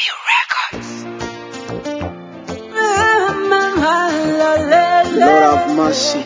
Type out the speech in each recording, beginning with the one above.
Lord have mercy.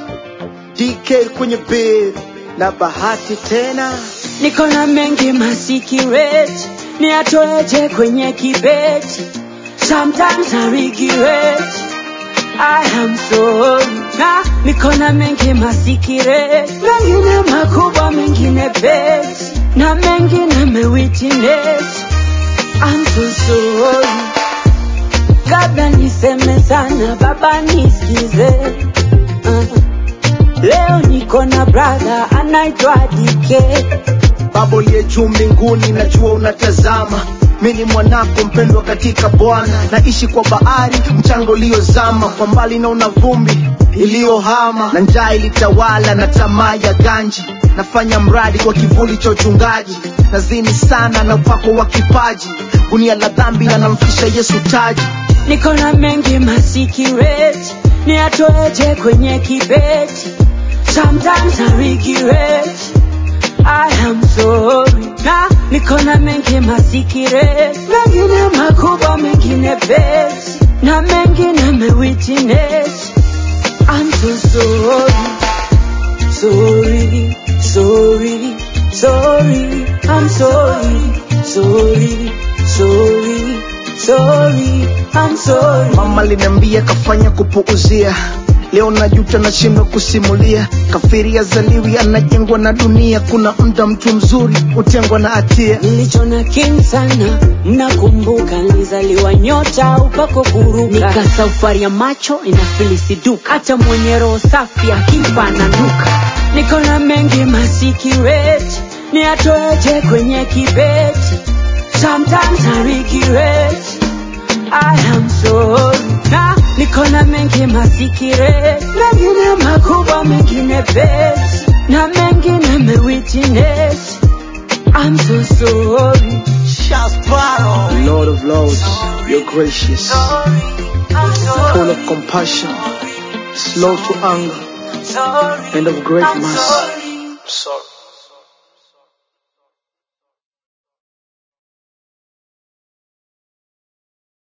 DK kwenye bed na bahati tena niko na mengi masikireti niatoeje kwenye kibeti sometimes I regret I am sorry na niko na mengi masikireti mengine makubwa mengine beti na mengine mewitness I'm so sorry kabla niseme sana baba nisikize uh. leo niko na brother anaitwa dike baba uliye juu mbinguni najua unatazama mi ni mwanako mpendwa katika bwana naishi kwa bahari mchanga uliozama kwa mbali naona vumbi iliyohama na njaa ilitawala na tamaa ya ganji nafanya mradi kwa kivuli cha uchungaji nazini sana na upako wa kipaji gunia la dhambi na namfisha yesu taji niko na mengi masikireti niatoeje kwenye kibeti sometimes I regret I am sorry na niko na mengi masikireti mengine makubwa mengine beti na mengine mewitness I'm so sorry sorry sorry sorry I'm sorry sorry sorry sorry I'm sorry mama liniambia kafanya kupuuzia leo najuta nashindwa kusimulia kafiri azaliwi anajengwa na dunia kuna mda mtu mzuri hutengwa na hatia nilichona king sana mnakumbuka nilizaliwa nyota upako kuruka nika safari ya macho inafilisiduka hata mwenye roho safi akimpa ananuka niko na mengi masikireti niatoeje kwenye kibeti sometimes I regret I am sorry na niko na mengi masikireti mengine makubwa mengine beti na mengine mewitness I'm so sorry Lord of Lords, you're gracious, full of compassion, slow to anger, and of great mercy. Sorry.